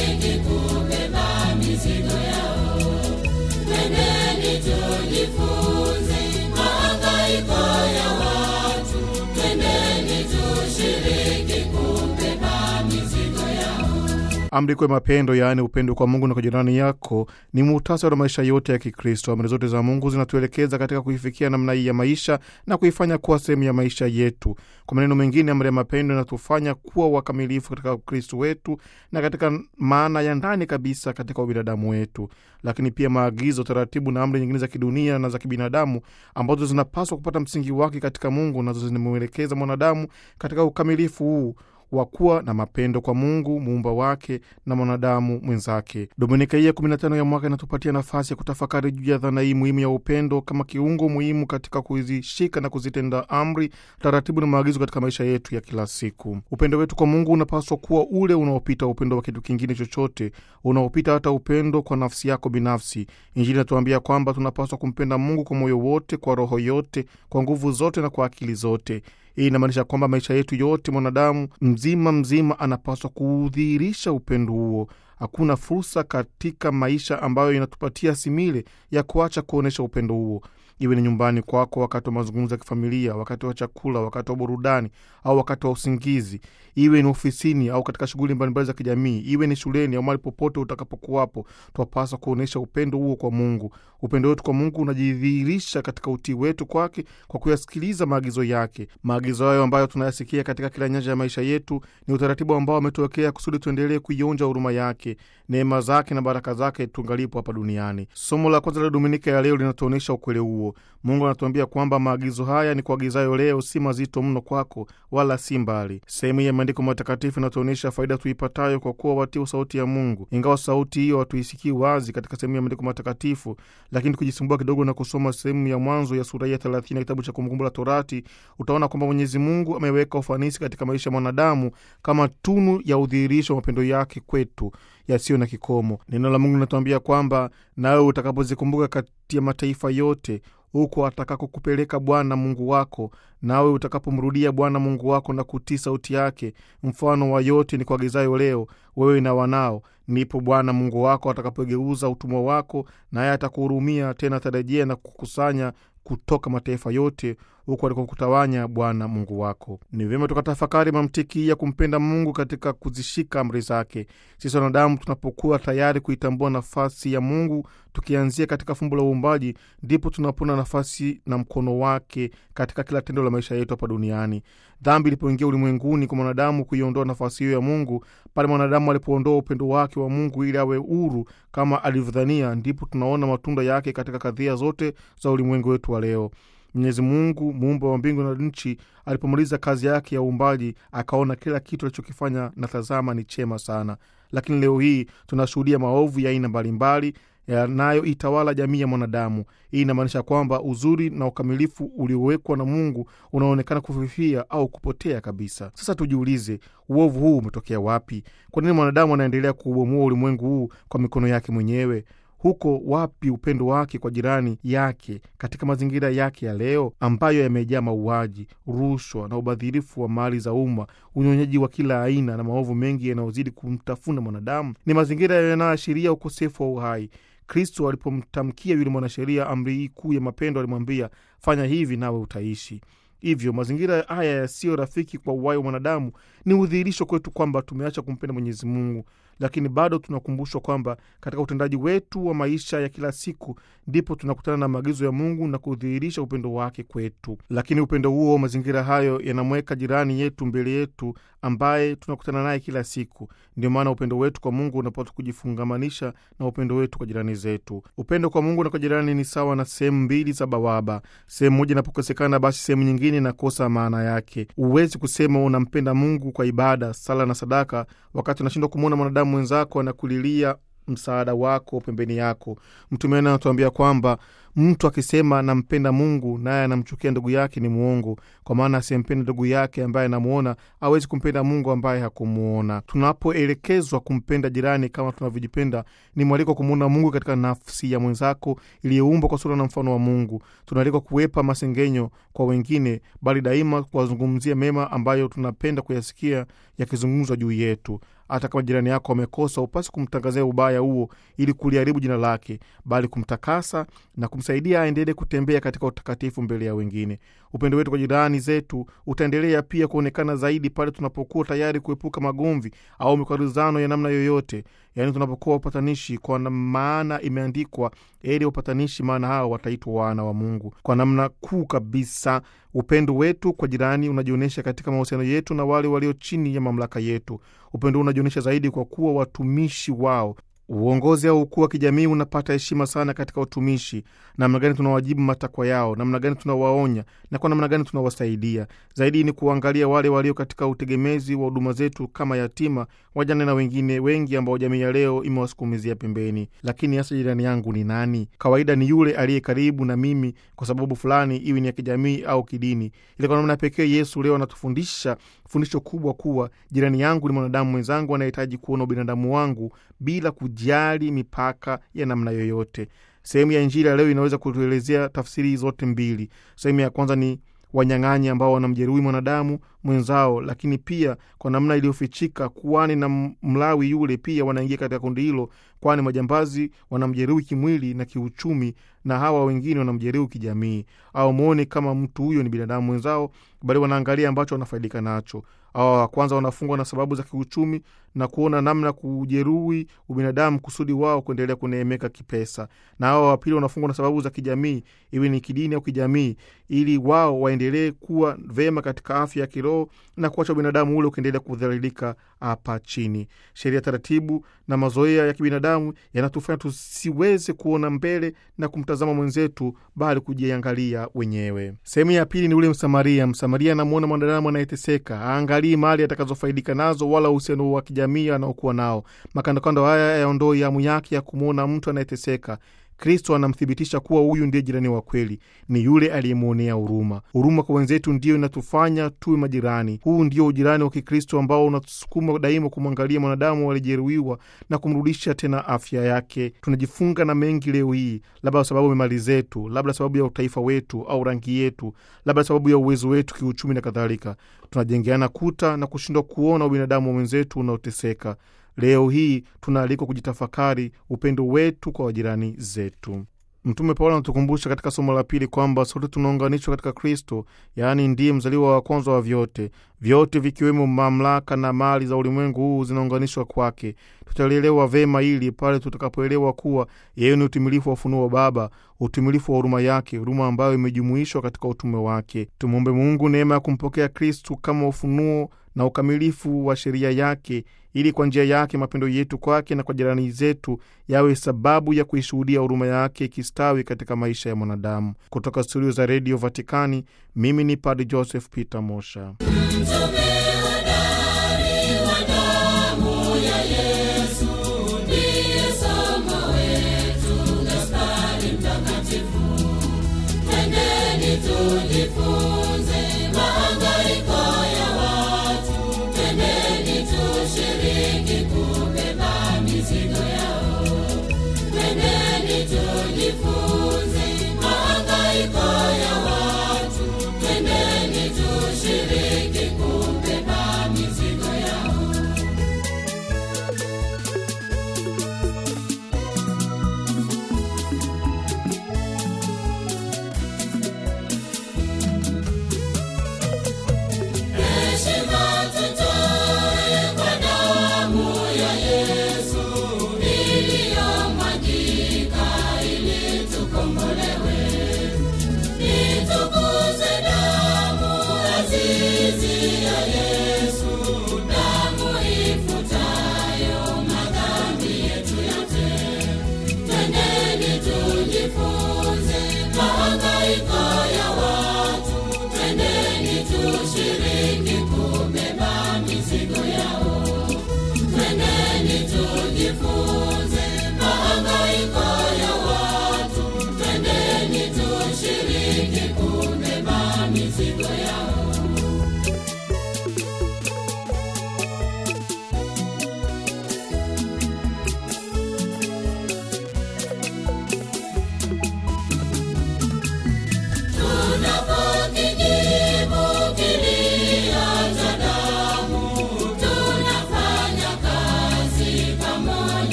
tushiriki kubeba mizigo yao. Twendeni tujifunze mahangaiko ya watu, twendeni tushiriki kubeba mizigo yao. Amri kuu ya mapendo, yaani upendo kwa Mungu na kwa jirani yako, ni muhtasari wa maisha yote ya Kikristo. Amri zote za Mungu zinatuelekeza katika kuifikia namna hii ya maisha na kuifanya kuwa sehemu ya maisha yetu. Kwa maneno mengine, amri ya mapendo inatufanya kuwa wakamilifu katika Ukristo wetu na katika maana ya ndani kabisa katika ubinadamu wetu. Lakini pia maagizo, taratibu na amri nyingine za kidunia na za kibinadamu ambazo zinapaswa kupata msingi wake katika Mungu, nazo zinamwelekeza mwanadamu katika ukamilifu huu wa kuwa na mapendo kwa Mungu muumba wake na mwanadamu mwenzake. Dominika hii ya 15 ya mwaka inatupatia nafasi ya kutafakari juu ya dhana hii muhimu ya upendo kama kiungo muhimu katika kuzishika na kuzitenda amri, taratibu na maagizo katika maisha yetu ya kila siku. Upendo wetu kwa Mungu unapaswa kuwa ule unaopita upendo wa kitu kingine chochote, unaopita hata upendo kwa nafsi yako binafsi. Injili inatuambia kwamba tunapaswa kumpenda Mungu kwa moyo wote, kwa roho yote, kwa nguvu zote na kwa akili zote. Hii inamaanisha kwamba maisha yetu yote, mwanadamu mzima mzima anapaswa kuudhihirisha upendo huo. Hakuna fursa katika maisha ambayo inatupatia simile ya kuacha kuonyesha upendo huo, iwe ni nyumbani kwako, wakati wa mazungumzo ya kifamilia, wakati wa chakula, wakati wa burudani au wakati wa usingizi, iwe ni ofisini au katika shughuli mbalimbali za kijamii, iwe ni shuleni au mahali popote utakapokuwapo, twapaswa kuonyesha upendo huo kwa Mungu. Upendo wetu kwa Mungu unajidhihirisha katika utii wetu kwake kwa kuyasikiliza maagizo yake. Maagizo hayo ambayo tunayasikia katika kila nyanja ya maisha yetu ni utaratibu ambao ametuwekea kusudi tuendelee kuionja huruma yake, neema zake na baraka zake tungalipo hapa duniani. Somo la kwanza la Dominika ya leo linatuonyesha ukweli huo. Mungu anatuambia kwamba maagizo haya ni kuagizayo leo si mazito mno kwako, wala si mbali. Sehemu hii ya maandiko matakatifu inatuonyesha faida tuipatayo kwa kuwa watii sauti ya Mungu. Ingawa sauti hiyo hatuisikii wazi katika sehemu ya maandiko matakatifu, lakini tukijisumbua kidogo na kusoma sehemu ya mwanzo ya sura ya 30 ya kitabu cha Kumbukumbu la Torati, utaona kwamba Mwenyezi Mungu ameweka ufanisi katika maisha ya mwanadamu kama tunu ya udhihirisho wa mapendo yake kwetu yasiyo na kikomo. Neno la Mungu linatuambia kwamba nawe utakapozikumbuka kati ya mataifa yote huko atakakokupeleka Bwana Mungu wako, nawe utakapomrudia Bwana Mungu wako na kutii sauti yake, mfano wa yote ni kuagizayo leo, wewe na wanao, ndipo Bwana Mungu wako atakapogeuza utumwa wako, naye atakuhurumia tena, atarejea na kukusanya kutoka mataifa yote huku alikokutawanya Bwana Mungu wako. Ni vyema tukatafakari mantiki ya kumpenda Mungu katika kuzishika amri zake. Sisi wanadamu tunapokuwa tayari kuitambua nafasi ya Mungu, tukianzia katika fumbo la uumbaji, ndipo tunapona nafasi na mkono wake katika kila tendo la maisha yetu hapa duniani. Dhambi ilipoingia ulimwenguni kwa mwanadamu kuiondoa nafasi hiyo ya Mungu, pale mwanadamu alipoondoa upendo wake wa Mungu ili awe huru kama alivyodhania, ndipo tunaona matunda yake katika kadhia zote za ulimwengu wetu wa leo. Mwenyezi Mungu muumba wa mbingu na nchi alipomaliza kazi yake ya uumbaji, akaona kila kitu alichokifanya na tazama, ni chema sana. Lakini leo hii tunashuhudia maovu ya aina mbalimbali yanayoitawala jamii ya mwanadamu. Hii inamaanisha kwamba uzuri na ukamilifu uliowekwa na Mungu unaonekana kufifia au kupotea kabisa. Sasa tujiulize, uovu huu umetokea wapi? Kwa nini mwanadamu anaendelea kuubomoa ulimwengu huu kwa mikono yake mwenyewe? Huko wapi upendo wake kwa jirani yake katika mazingira yake ya leo ambayo yamejaa mauaji, rushwa na ubadhirifu wa mali za umma, unyonyaji wa kila aina na maovu mengi yanayozidi kumtafuna mwanadamu? Ni mazingira yanayoashiria ukosefu wa uhai. Kristo alipomtamkia yule mwanasheria amri hii kuu ya mapendo, alimwambia fanya hivi nawe utaishi. Hivyo mazingira haya yasiyo rafiki kwa uhai wa mwanadamu ni udhihirisho kwetu kwamba tumeacha kumpenda Mwenyezi Mungu, lakini bado tunakumbushwa kwamba katika utendaji wetu wa maisha ya kila siku ndipo tunakutana na maagizo ya Mungu na kudhihirisha upendo wake kwetu. Lakini upendo huo, mazingira hayo yanamweka jirani yetu mbele yetu, ambaye tunakutana naye kila siku. Ndio maana upendo wetu kwa Mungu unapata kujifungamanisha na upendo wetu kwa jirani zetu. Upendo kwa Mungu na kwa jirani ni sawa na sehemu mbili za bawaba. Sehemu moja inapokosekana, basi sehemu nyingine inakosa maana yake. Huwezi kusema unampenda Mungu kwa ibada, sala na sadaka, wakati unashindwa kumwona mwanadamu mwenzako anakulilia msaada wako pembeni yako. Mtume anatuambia kwamba Mtu akisema nampenda Mungu naye anamchukia ndugu yake ni mwongo, kwa maana asiyempenda ndugu yake ambaye anamuona hawezi kumpenda Mungu ambaye hakumuona. Tunapoelekezwa kumpenda jirani kama tunavyojipenda, ni mwaliko kumwona Mungu katika nafsi ya mwenzako iliyoumbwa kwa sura na mfano wa Mungu. Tunaalikwa kuwepa masengenyo kwa wengine, bali daima kuwazungumzia mema ambayo tunapenda kuyasikia yakizungumzwa juu yetu. Hata kama jirani yako amekosa, upasi kumtangazia ubaya huo ili kuliharibu jina lake, bali kumtakasa na kumsaidia aendelee kutembea katika utakatifu mbele ya wengine. Upendo wetu kwa jirani zetu utaendelea pia kuonekana zaidi pale tunapokuwa tayari kuepuka magomvi au mikwaruzano ya namna yoyote, yaani tunapokuwa upatanishi, kwa maana imeandikwa, heri upatanishi, maana hao wataitwa wana wa Mungu. Kwa namna kuu kabisa, upendo wetu kwa jirani unajionyesha katika mahusiano yetu na wale walio chini ya mamlaka yetu. Upendo huu unajionyesha zaidi kwa kuwa watumishi wao. Uongozi au ukuu wa kijamii unapata heshima sana katika utumishi. Namna gani tunawajibu matakwa yao, namna gani tunawaonya na kwa namna gani tunawasaidia. Zaidi ni kuangalia wale walio katika utegemezi wa huduma zetu kama yatima, wajane na wengine wengi ambao jamii ya leo imewasukumizia pembeni. Lakini hasa jirani yangu ni nani? Kawaida ni yule aliye karibu na mimi kwa sababu fulani, iwe ni ya kijamii au kidini. Ile kwa namna pekee Yesu leo anatufundisha fundisho kubwa kuwa jirani yangu ni mwanadamu mwenzangu anayehitaji kuona ubinadamu wangu bila kujali mipaka ya namna yoyote. Sehemu ya Injili ya leo inaweza kutuelezea tafsiri zote mbili. Sehemu ya kwanza ni wanyang'anyi ambao wanamjeruhi mwanadamu mwenzao, lakini pia kwa namna iliyofichika, kuhani na Mlawi yule pia wanaingia katika kundi hilo, kwani majambazi wanamjeruhi kimwili na kiuchumi, na hawa wengine wanamjeruhi kijamii. Au mwone kama mtu huyo ni binadamu mwenzao, bali wanaangalia ambacho wanafaidika nacho. Hawa wa kwanza wanafungwa na sababu za kiuchumi na kuona namna kujeruhi ubinadamu kusudi wao kuendelea kuneemeka kipesa, na hawa wa pili wanafungwa na sababu za kijamii, iwe ni kidini au kijamii, ili wao waendelee kuwa vema katika afya ya kiroho na kuacha ubinadamu ule ukiendelea kudhalilika hapa chini. Sheria, taratibu na mazoea ya kibinadamu yanatufanya tusiweze kuona mbele na kumtazama mwenzetu, bali kujiangalia wenyewe. Sehemu ya pili ni ule Msamaria. Msamaria anamwona mwanadamu anayeteseka, aangalii mali atakazofaidika nazo wala uhusiano wa kijamii anaokuwa nao. Makandokando haya yaondoi hamu yake ya kumwona mtu anayeteseka. Kristo anamthibitisha kuwa huyu ndiye jirani wa kweli, ni yule aliyemwonea huruma. Huruma kwa wenzetu ndiyo inatufanya tuwe majirani. Huu ndio ujirani wa Kikristo ambao unatusukuma daima kumwangalia mwanadamu aliyejeruhiwa na kumrudisha tena afya yake. Tunajifunga na mengi leo hii, labda kwa sababu ya mali zetu, labda sababu ya utaifa wetu au rangi yetu, labda sababu ya uwezo wetu kiuchumi na kadhalika. Tunajengeana kuta na kushindwa kuona ubinadamu wa mwenzetu unaoteseka. Leo hii tunaalikwa kujitafakari upendo wetu kwa wajirani zetu. Mtume Paulo anatukumbusha katika somo la pili kwamba sote tunaunganishwa katika Kristo, yaani ndiye mzaliwa wa kwanza wa vyote. Vyote vikiwemo mamlaka na mali za ulimwengu huu zinaunganishwa kwake. Tutalielewa vema hili pale tutakapoelewa kuwa yeye ni utimilifu wa ufunuo wa Baba, utimilifu wa huruma yake, huruma ambayo imejumuishwa katika utume wake. Tumwombe Mungu neema ya kumpokea Kristu kama ufunuo na ukamilifu wa sheria yake ili kwa njia yake mapendo yetu kwake na kwa jirani zetu yawe sababu ya kuishuhudia huruma yake ikistawi katika maisha ya mwanadamu. Kutoka studio za redio Vatikani, mimi ni Padre Joseph Peter Mosha. Mtume hodari wa damu ya Yesu ndiye somo wetu, Gaspari Mtakatifu. Twendeni tujifunze mahangaiko ya watu, twendeni tushiriki kubeba mizigo yao. Twendeni tujifunze mahangaiko ya watu, twendeni tushiriki kubeba mizigo yao. Heshima tutoe kwa damu ya Yesu iliyomwagika ili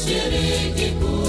kushiriki